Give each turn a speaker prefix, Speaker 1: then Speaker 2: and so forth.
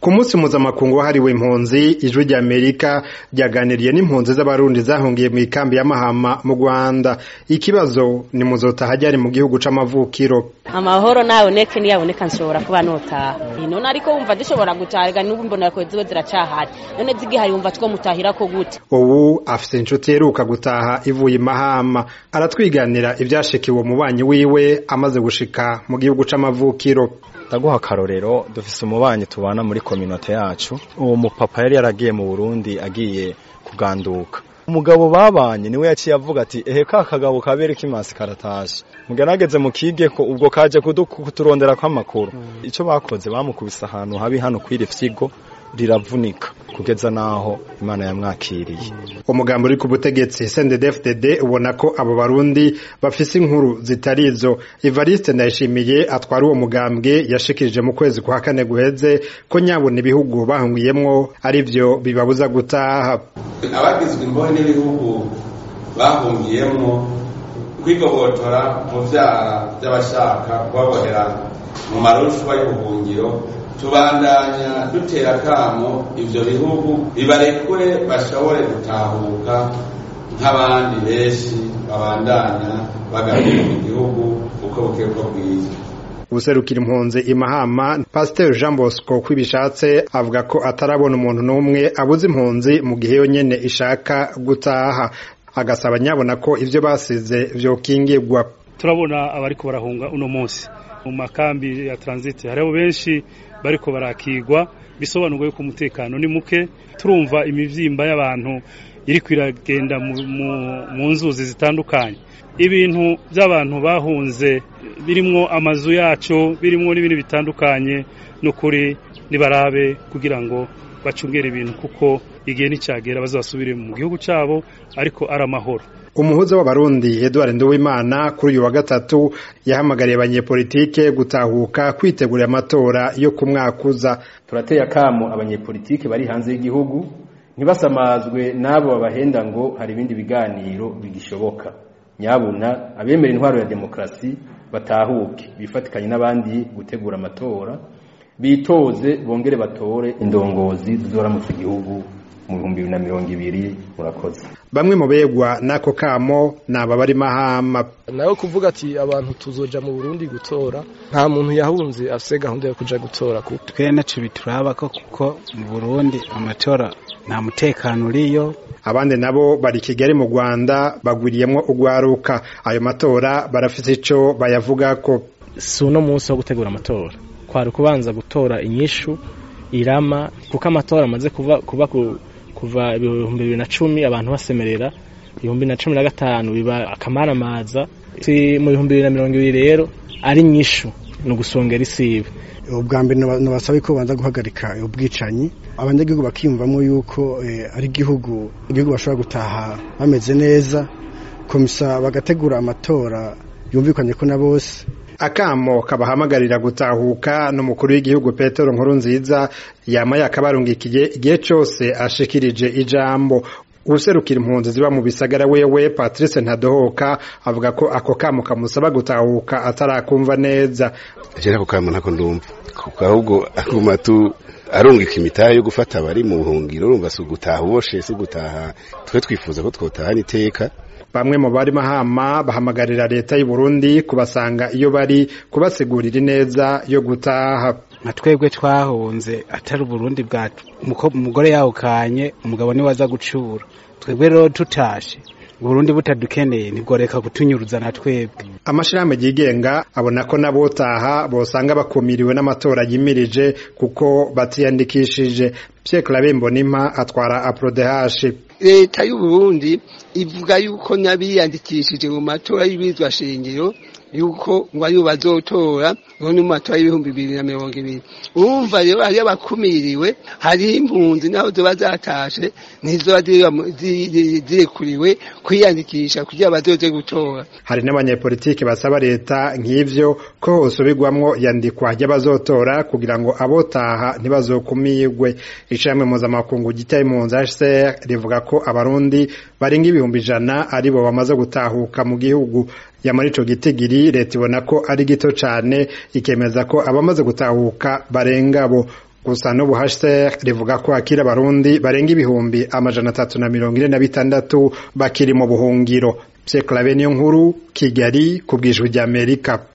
Speaker 1: ku munsi mpuzamakungu wahariwe impunzi ijwi rya amerika ryaganiriye n'impunzi z'abarundi zahungiye mu ikambi ya mahama mu rwanda ikibazo ni muzotaha ryari mu gihugu c'amavukiro
Speaker 2: amahoro naboneke niyaboneka nshobora kuba notaha none ariko wumva dushobora gutaha n'ubu mbona ko ziwe ziracahari none zigihari wumva two mutahira ko gute
Speaker 1: ubu afise inshuti yeruka gutaha ivuye imahama aratwiganira ivyashikiwe umubanyi wiwe amaze gushika mu gihugu c'amavukiro
Speaker 3: ndaguha akarorero dufise umubanyi tubana muri kominote yacu uwo mupapa yari yaragiye mu burundi agiye kuganduka umugabo babanye niwe yaciye avuga ati ehe ka kagabo kabere k'imasi karatashe mugerageze mukige ko ubwo kaje kuturondera kw'amakuru ico bakoze bamukubise ahantu habi hano kw'iri fyigo riravunika kugeza naho imana yamwakiriye
Speaker 1: umugambi uri ku butegetsi CNDD-FDD ubona ko abo barundi bafise inkuru zitari izo Evariste Ndayishimiye atwara uwo mugambwe yashikirije mu kwezi kwa kane guheze ko nyabona ibihugu bahungiyemwo ari vyo bibabuza gutaha
Speaker 4: abagizwe imbohe n'ibihugu bahungiyemwo kwigobotora mu vyara vy'abashaka kubabohera mu marushwa y'ubuhungiro tubandanya dutera kamo ivyo bihugu bibarekure bashobore gutahuka nk'abandi benshi babandanya bagarura mu gihugu uko bukeye uko bwiza
Speaker 1: ubuserukira impunzi imahama pasiteri jean bosco kwibishatse avuga ko atarabona umuntu n'umwe abuze impunzi mu gihe yonyene ishaka gutaha agasaba nyabona ko ivyo basize vyokingirwa
Speaker 5: turabona abariko barahunga uno munsi mu makambi ya transit hariho benshi bariko barakigwa bisobanurwa yuko umutekano ni muke turumva imivyimba y'abantu iriko iragenda mu nzuzi zitandukanye ibintu by'abantu bahunze birimwo amazu yacu birimwo n'ibintu bitandukanye n'ukuri nibarabe kugira ngo bacungere ibintu kuko igihe nticyagera bazasubire mu gihugu cyabo ariko ari amahoro
Speaker 1: umuhuza w'abarundi Edouard Nduwimana kuri uyu wa gatatu yahamagariye abanyepolitike gutahuka kwitegurira amatora yo ku mwaka uza
Speaker 6: turateye akamo abanyepolitike bari hanze y'igihugu ntibasamazwe n'abo babahenda ngo hari ibindi biganiro bigishoboka nyabuna abemera intwaro ya demokarasi batahuke bifatikanye n'abandi gutegura amatora bitoze bongere batore indongozi zizoramutse igihugu mu bihumbi bibiri na mirongo ibiri murakoze
Speaker 1: bamwe mu begwa n'ako kamo ni aba bari mahama
Speaker 7: nawe kuvuga ati abantu tuzoja mu burundi gutora nta muntu yahunze afise gahunda yo kuja gutora
Speaker 8: twe naco bituraba ko kuko mu burundi amatora nta mutekano uriyo
Speaker 1: abandi nabo bari kigali mu rwanda bagwiriyemwo urwaruka ayo matora barafise ico bayavugako
Speaker 9: si uno munsi wo gutegura amatora kwari kubanza gutora inyishu irama kuko amatora amaze kuba kuba kuva ibihumbi bibiri na cumi abantu basemerera ibihumbi na cumi na gatanu biba akamaramaza mu bihumbi bibiri na mirongo ibiri rero ari nyishu ni ugusongera isibe
Speaker 10: ubwa mbere nabasaba ko babanza guhagarika ubwicanyi abanyagihugu bakiyumvamo yuko ari igihugu igihugu bashobora gutaha bameze neza komisa bagategura amatora yumvikanye ko na bose
Speaker 1: akamo kabahamagarira gutahuka n'umukuru w'igihugu Petero Nkurunziza yama yakabarungikiye igihe cyose ashikirije ijambo userukira impunzi ziba mu bisagara wewe Patrice Ntadohoka avuga ko ako kamo kamusaba gutahuka atarakumva neza
Speaker 11: je nako kamo ntako ndumva kuko ahubwo aguma tu arungika imitahe yo gufata abari mu buhungiro urumva si ugutaha uboshe si ugutaha twe twifuza ko twotahana iteka
Speaker 1: bamwe mu bari mahama bahamagarira leta y'u Burundi kubasanga iyo bari kubasigurira ineza yo gutaha
Speaker 8: nka twebwe twahunze atari uburundi bwacu umugore yawukanye umugabo niwe aza gucura twebwe rero tutashe Burundi butadukeneye ntigoreka kutunyuruza na twebwe
Speaker 1: amashirahamwe yigenga abona ko nabotaha bosanga bakumiriwe n'amatora yimirije kuko batiyandikishije Pierre Claver Mbonimpa atwara Aprodehash
Speaker 12: leta y'u Burundi ivuga yuko nabiyandikishije mu matora y'ibizwa shingiro yuko ngo ariyo bazotora ngo ni mu matora y'ibihumbi bibiri na mirongo ibiri urumva rero hariyo abakumiriwe hariho impunzi naho ziba zatashe ntizoba zirekuriwe kwiyandikisha kugira bazoze gutora
Speaker 1: hari n'abanyepolitiki basaba leta nk'ivyo ko hosubirwamwo yandikwa ry'abazotora kugira ngo abotaha ntibazokumirwe ishami mpuzamakungu gitaye impunzi HCR rivuga ko abarundi barenga ibihumbi ijana aribo bamaze gutahuka mu gihugu yamara ico gitigiri leta ibona ko ari gito cane ikemeza ko abamaze gutahuka barenga bo gusa n'ubu HCR rivuga ko akira abarundi barenga ibihumbi amajana atatu na mirongo ine na bitandatu bakiri mu buhungiro Pierre Claver niyo nkuru Kigali ku bw'ijwi ry'Amerika